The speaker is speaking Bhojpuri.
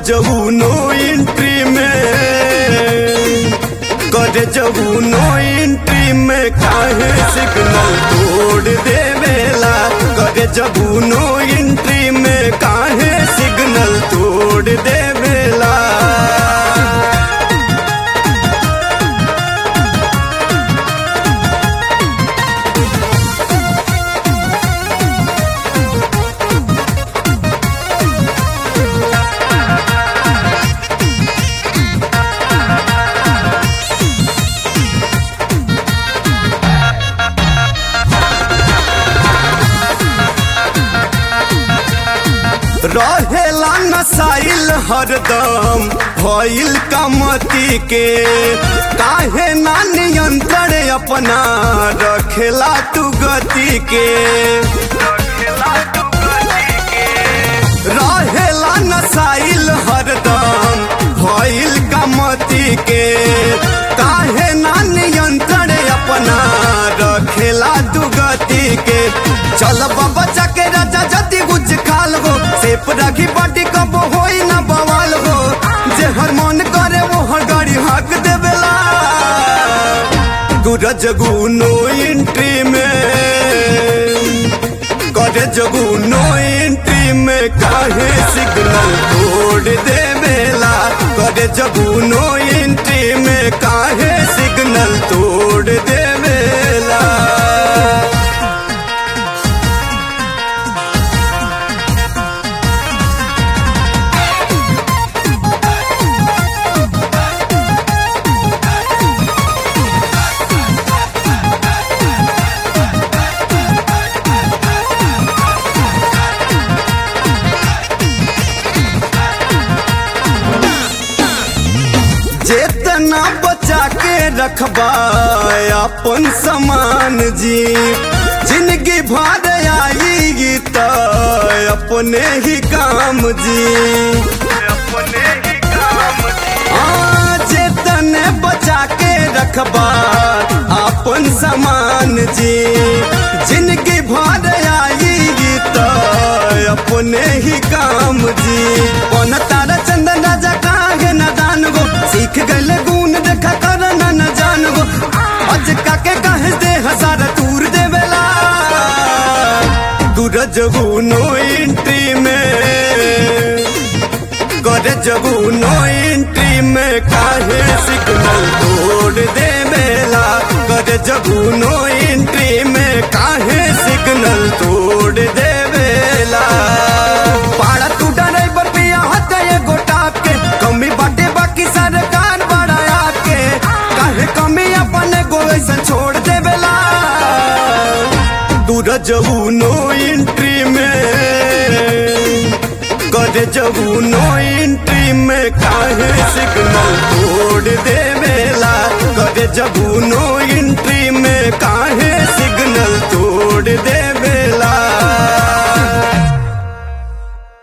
जबू नो एंट्री में करे जबू नो एंट्री में काहे सिग्नल तोड़ देवेला करे जबू नो एंट्री में काहे सिग्नल तोड़ देवेला रहेला नसाइल हरदम भइल कमती के काहे ना नियंत्रण अपना रखेला तू गति के रहेला नसाइल हरदम भइल कमती के काहे ना नियंत्रण अपना रखेला तू गति के चल बाबा के राजा जति कुछ खाल हो सेप राखी पार्टी कब होई ना बवाल हो जे हर मन करे वो हर गाड़ी हाक देवेला गुरा जगू नो एंट्री में करे जगू नो एंट्री में काहे सिग्नल तोड़ देवेला करे जगू नो एंट्री में काहे सिग्नल तोड़ देवेला जेतना बचा के रखबा अपन समान जी जिंदगी भर आएगी तो अपने ही काम जी हाँ, जेतने बचा के रखबा अपन समान जी जिंदगी भर आएगी तो अपने ही काम जी कौन तारा चंदन राजा काहे न दान गो सीख गए गुण देखा कर न न जान गो आज काके कहे दे हजार तूर देवेला दूर जगू नो एंट्री में करे जगू नो एंट्री में काहे सिग्नल तोड़ देवेला करे जगू नो एंट्री में काहे सिग्नल तोड़ देवेला पाड़ा तू ड्राइवर पिया हत ये गोटाप के कमी बाटे बाकी सरकार बढ़ाया के काहे कमी अपने गोइसन छोड़ देवेला दूर जबू नो एंट्री में करे जबू नो एंट्री में काहे सिग्नल तोड़ देवेला करे जबू नो एंट्री में काहे